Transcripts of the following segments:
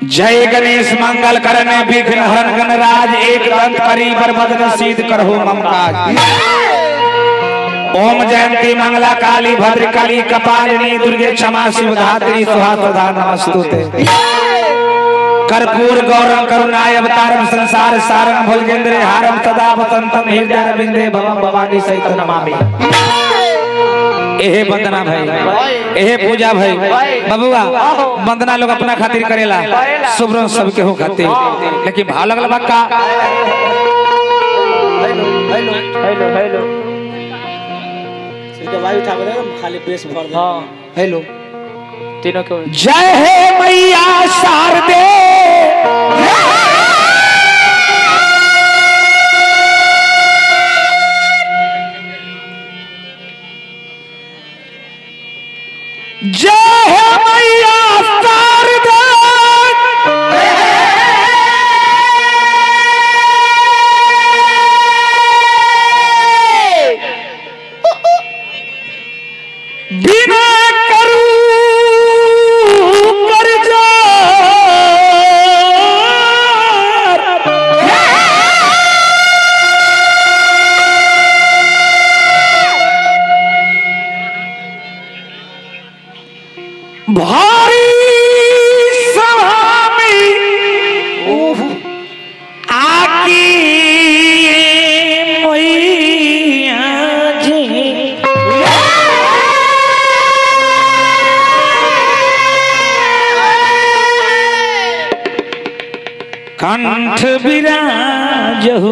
जय गणेश मंगल करने विघ्न हरण गणराज एक दंत करी बरबदन सिद्ध करहु ममकाज ओम जयंती मंगला काली भद्र काली कपालिनी दुर्गे क्षमा शिव धात्री सुहा सुधा नमस्तुते कर्पूर गौरम करुणाय अवतारम संसार सारम भुजगेंद्रे हारम सदा वसंतम हृदय रविंदे भवम भवानी सहित नमामि एहे वंदना भाई एहे पूजा भाई बबुआ वंदना लोग अपना खातिर करेला शुभ्र सबके हो खातिर लेकिन भाव लगल बक्का हेलो हेलो हेलो सिर्फ वायु उठा कर खाली बेस भर दे हाँ हेलो तीनों के जय हे मैया शारदे जय हे मैया शारदे बिना करू कर भारी सभा में आकी मैया जी कंठ विराज हो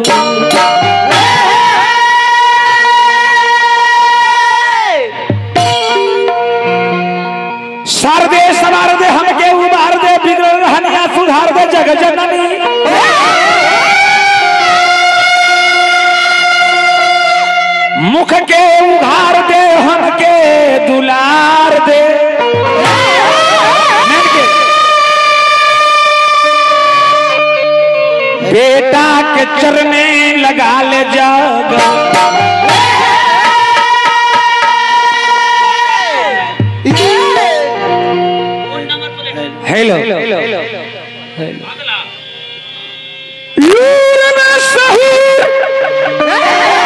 शारदे सवार दे हमके उबार दे बिगड़ रहनिया सुधार दे जग जननी मुख के उघार दे हमके दुलार दे नैन के बेटा के चरने लगा ले जग हेलो लूर में सहूर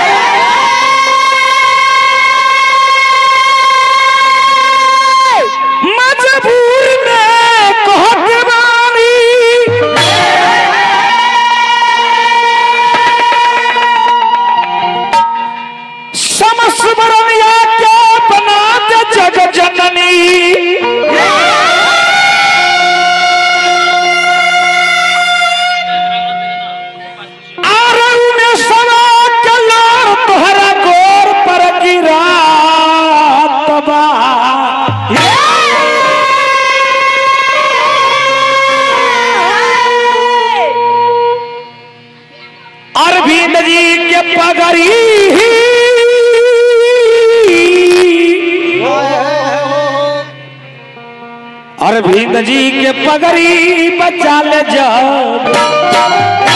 मजबूर में कहत बानी समस्मरणिया के बना दे जग जननी आरऊ में सवा कलार तोहरा गोर पर गिरा तबा अरविंद जी के पगड़ी अरविंद जी के पगड़ी बचा ले जब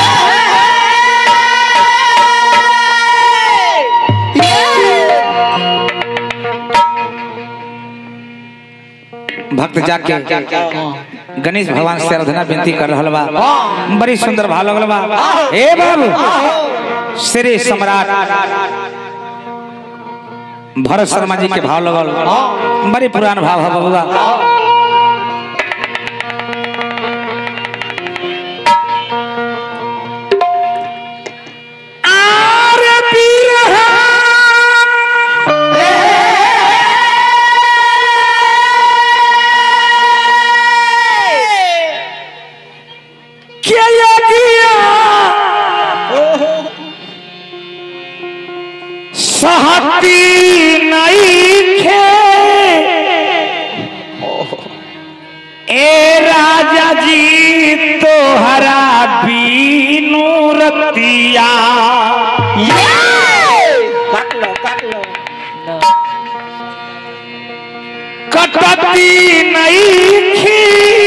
भक्त जाके गणेश भगवान से आराधना विनती कर रहल बा बड़ी सुंदर भाव लगल बा हे बाबू श्री सम्राट भरत शर्मा जी के भाव लगल बड़ी पुरान भाव है बबुआ आरे क्या किया सहती नहीं खे ए राजा जी तोहरा बीनू रतिया काट लो काट लो कटती नहीं थी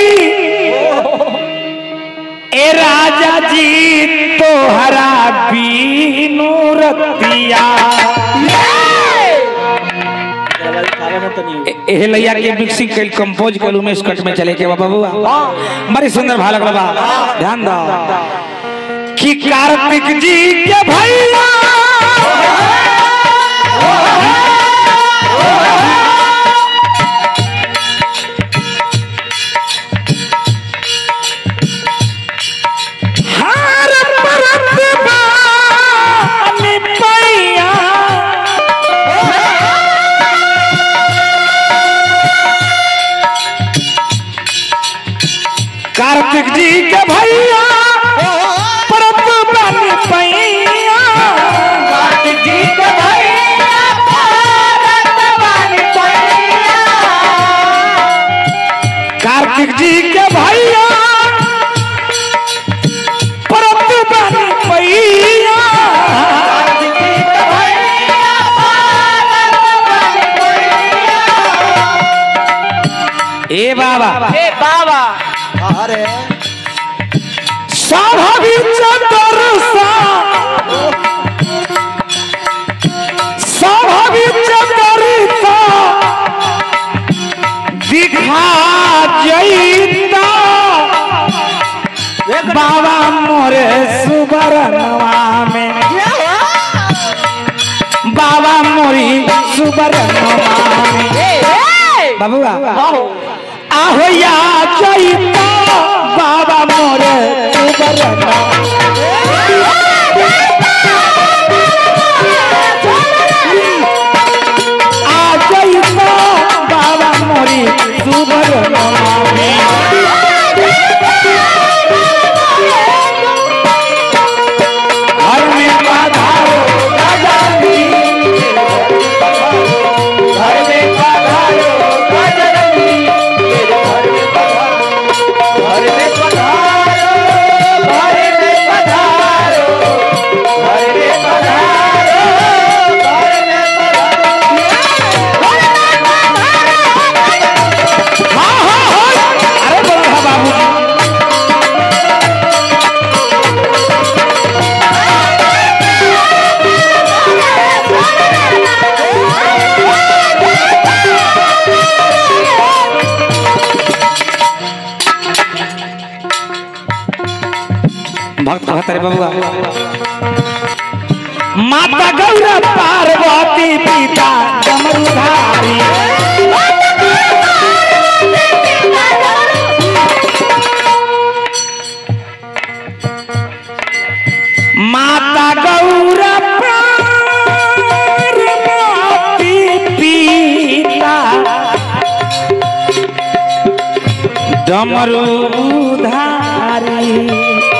ए राजा जी तोहरा बीनू रतिया वायु उठा बनत नहीं ए- एहे लैया के मिक्सिंग कैल कंपोज कैल उमेश कट में चले के बा बबुआ बड़ी सुंदर भाव लगल बा ध्यान दो कि कार्तिक जी के भैया हर परत बानी पैया कार्तिक जी के भैया परत बानी पैया कार्तिक जी के भैया परत बानी पैया कार्तिक जी के भैया परत बानी पैया ए बाबा ए बाबा अरे स्वाभाविक चतुर्सा स्वाभाविक चतुर्सा दिखा जईता बाबा मोरे सुबरनवा में बाबा मोरी सुबरनवा में बाबूआ आहो या जईता बाबा मोरे सुबरनवा आ जईता बाबा मोरी सुबरनवा में घर में पधारो गजरनी घर में पधारो गजरनी घर में पधारो घर में पधारो घर में पधारो घर में पधारो घर में पधारो हाँ हाँ हाँ अरे बोला बाबू भक्त कहत रे बबुआ माता गौरा पार्वती पिता डमरुधारी माता गौरा पार्वती पिता डमरुधारी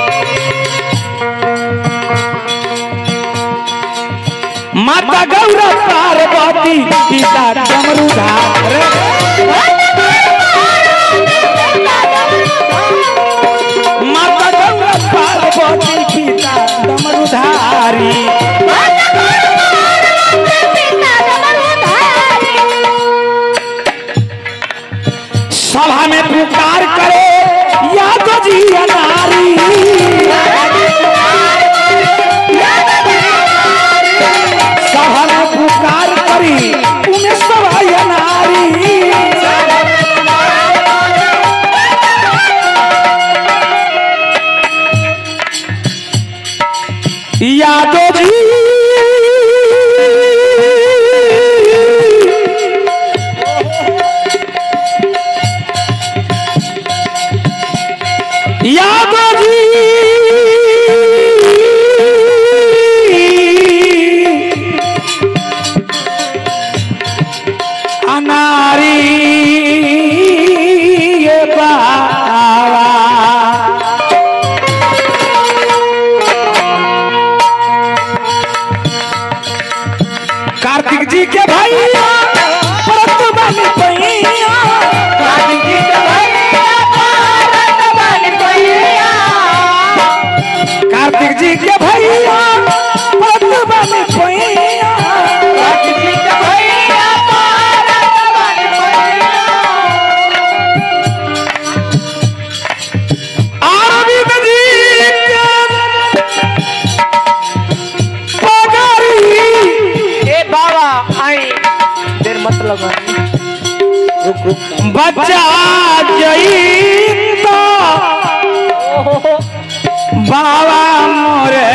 माता गौरा पार्वती पिता डमरुधार माता गौरा पार्वती पिता डमरुधारी सभा में पुकार करे याद जी नारी सभा में पुकार करी उन्हें सभा नारी यादव जी यादव जी अनारी ये बाबा कार्तिक जी के भैया परत बन पैया कार्तिक जी के भैया परत बन पैया कार्तिक जी के भैया परत बन पैया कार्तिक जी के भैया परत बन पैया अरविंद जी के पगड़ी ए बाबा आई देर मत लगा रुक रुक बचा जई तो बाबा मोरे